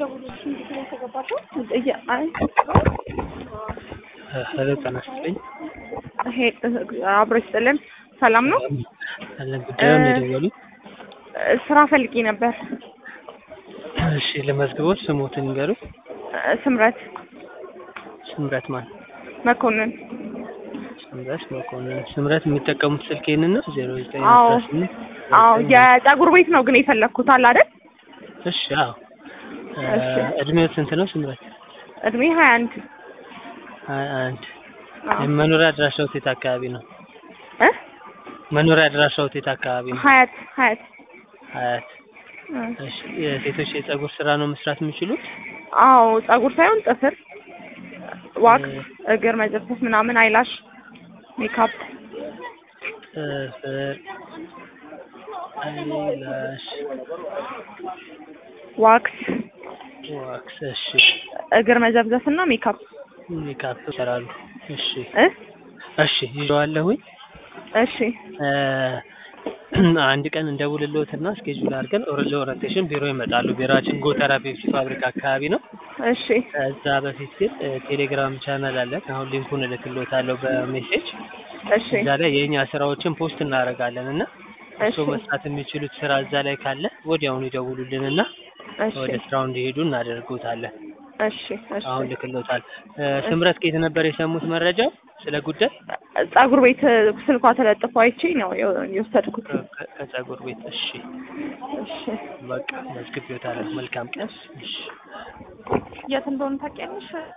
ሄሎ ጤና ይስጥልኝ። አብሮ ይስጥልን። ሰላም ነው? አለን ጉዳዩን የደወሉት? ስራ ፈልጌ ነበር። እሺ ለመዝግቦት ስሞትን ንገሩኝ። ስምረት ስምረት ማን? መኮንን። ስምረት መኮንን። ስምረት የሚጠቀሙት ስልክ ይህንን ነው? ዜሮ ዘጠኝ አዎ አስራ ስምንት አዎ፣ የፀጉር ቤት ነው ግን የፈለግኩት አለ አይደል? እሺ አዎ። እሺ። እድሜው ስንት ነው ስምረት? እድሜ ሀያ አንድ ሀያ አንድ አዎ። መኖሪያ አድራሻው የት አካባቢ ነው? እ መኖሪያ አድራሻው የት አካባቢ ነው? ሀያት ሀያት ሀያት። እ። እሺ የሴቶች የፀጉር ስራ ነው መስራት የሚችሉት? አዎ ፀጉር ሳይሆን ጥፍር፣ ዋክስ፣ እግር መጨፍጨፍ ምናምን፣ አይላሽ፣ ሜካፕ ጥፍር፣ አይላሽ፣ ዋክስ፣ ዋክስ። እሺ እግር መዘብዘፍ እና ሜካፕ ሜካፕ ይሰራሉ። እሺ እ እሺ ይዤዋለሁኝ። እሺ እ አንድ ቀን እንደውልልዎትና ስኬጁል አድርገን ኦረ- ለኦሪንቴሽን ቢሮ ይመጣሉ። ቢሮአችን ጎተራ ፔፕሲ ፋብሪካ አካባቢ ነው። እሺ ከዛ በፊት ግን እ ቴሌግራም ቻናል አለን። አሁን ሊንኩን እልክልዎታለሁ በሜሴጅ እሺ እዛ ላይ የእኛ ስራዎችን ፖስት እናደርጋለን እና እሺ እርስዎ መስራት የሚችሉት ስራ እዛ ላይ ካለ ወዲያውኑ ይደውሉልንና እሺ ወደ ስራው እንዲሄዱ እናደርጉታለን። እሺ እሺ አሁን ልክልዎታል። እ ስምረት ከየት ነበር የሰሙት መረጃው ስለ ጉዳይ? ፀጉር ቤት ስልኳ ተለጥፎ አይቼ ነው የው- የወሰድኩት። ከ- ከ- ከፀጉር ቤት። እሺ እሺ በቃ መዝግቤዎታለሁ። መልካም ቀን። እሺ የት እንደሆነ ታውቂያለሽ?